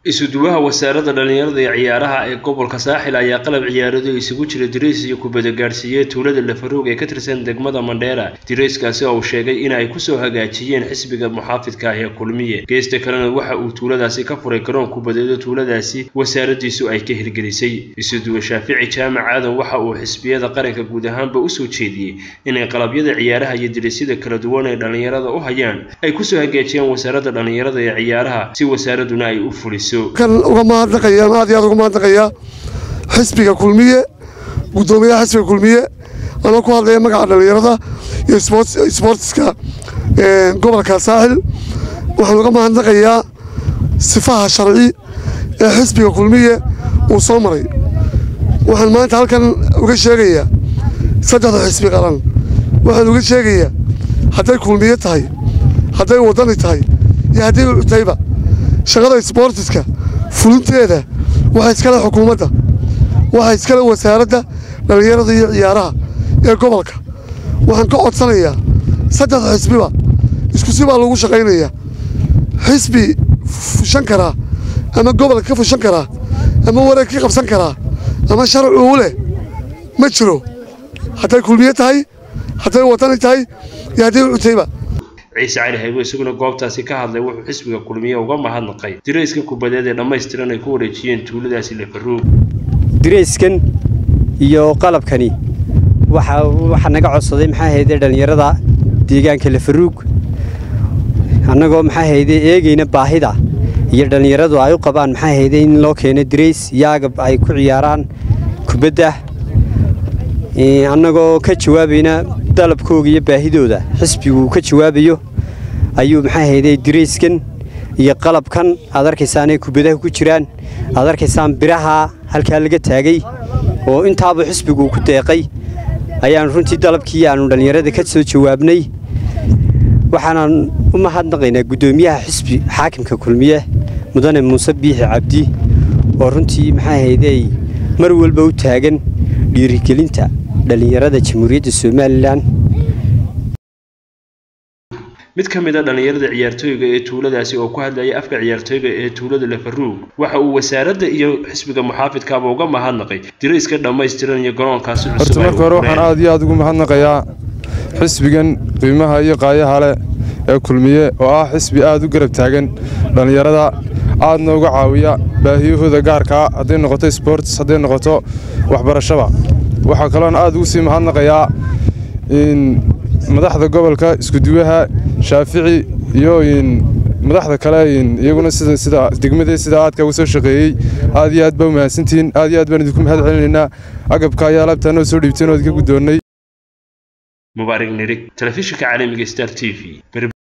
isuduwaha wasaaradda dhallinyarada iyo ciyaaraha ee gobolka saaxil ayaa qalab ciyaarado isugu jira dirays iyo kubada gaadhsiiyey tuulada lafaroog ee ka tirsan degmada mandheera dirayskaasi oo uu sheegay in ay kusoo hagaajiyeen xisbiga muxaafidka ah ee kulmiye geesta kalena waxa uu tuuladaasi ka furay garoon kubadeedo tuuladaasi wasaaradiisu ay ka hirgelisay isuduwe shaafici jaamac aadan waxa uu xisbiyada qaranka guud ahaanba usoo jeediyey inay qalabyada ciyaaraha iyo diraysyada kala duwan ee dhallinyarada u hayaan ay kusoo hagaajiyaan wasaaradda dhallinyarada ee ciyaaraha si wasaaraduna ay u fuliso kan uga mahadnaqaya aad iyo aad uga mahadnaqayaa xisbiga kulmiye guddoomiyaha xisbiga kulmiye anoo ku hadlaya magaca dhallinyarada iyo sboortiska gobolka saaxil waxaan uga mahadnaqayaa sifaha sharci ee xisbiga kulmiye uu soo maray waxaan maanta halkan uga sheegayaa saddexda xisbi qaran waxaan uga sheegayaa hadday kulmiye tahay hadday waddani tahay iyo hadday ucutayba shaqada sboortiska fulinteeda waxaa iskale xukuumadda waxaa iskale wasaaradda dhallinyarada iyo ciyaaraha ee gobolka waxaan ka codsanayaa saddexda xisbiba isku si baa lagu shaqaynayaa xisbi fushan karaa ama gobolka ka fushan karaa ama wareeg ka qabsan karaa ama sharci uu leh ma jiro hadday kulmiye tahay hadday waddani tahay iyo hadday ucutayba ciise cali haybo isaguna goobtaasi ka hadlay wuxuu xisbiga kulmiye uga mahadnaqay dirayska kubadeed ee dhammaystiran ay ku wareejiyeen tuuladaasi lafaroog dirayskan iyo qalabkani waxaa naga codsaday maxaa hayde dhallinyarada deegaanka lafaruug annagoo maxaa hayde eegayna baahida iyo dhallinyaradu ay u qabaan maxaa hayde in loo keeno dirays iyo agab ay ku ciyaaraan kubadda annagoo ka jawaabayna dalabkooga iyo baahidooda xisbigu ka jawaabayo ayuu maxaa hayday dirayskan iyo qalabkan aad arkaysaanay kubadaha ku jiraan aad arkaysaan biraha halkaa laga taagay oo intaaba xisbigu ku deeqay ayaan runtii dalabkii aanu dhallinyarada ka soo jawaabnay waxaanan u mahadnaqaynaa guddoomiyaha xisbi xaakimka kulmiye mudane muuse biixi cabdi oo runtii maxaa hayday mar walba u taagan dhiirigelinta dhallinyarada jamhuuriyadda somalilan mid ka mid a dhallinyarada ciyaartooyga ee tuuladaasi oo ku hadlayay afka ciyaartooyga ee tuulada lafaruug waxa uu wasaaradda iyo xisbiga muxaafidkaaba uga mahadnaqay dirayska dhammaystiran iyo garoonkaasi horta marka hore waxaan aad iyo aad ugu mahadnaqayaa xisbigan qiimaha iyo qaayaha leh ee kulmiye oo ah xisbi aad u garab taagan dhallinyarada aadna uga caawiya baahiyahooda gaarkaa hadday noqoto sboorts hadday noqoto waxbarashaba waxaa kaloon aad ugu sii mahadnaqayaa madaxda gobolka iskuduwaha shaafici iyo madaxda kale iyaguna sida degmadee sida aadka uga soo shaqeeyey aad iyo aad baa u mahadsantihiin aad iyo aad baan idinku mahad celinaynaa agabka ayaa alaabtaa noo soo dhiibteen oo idinka guddoonnay mubaarig nirig telefishinka caalamiga star t v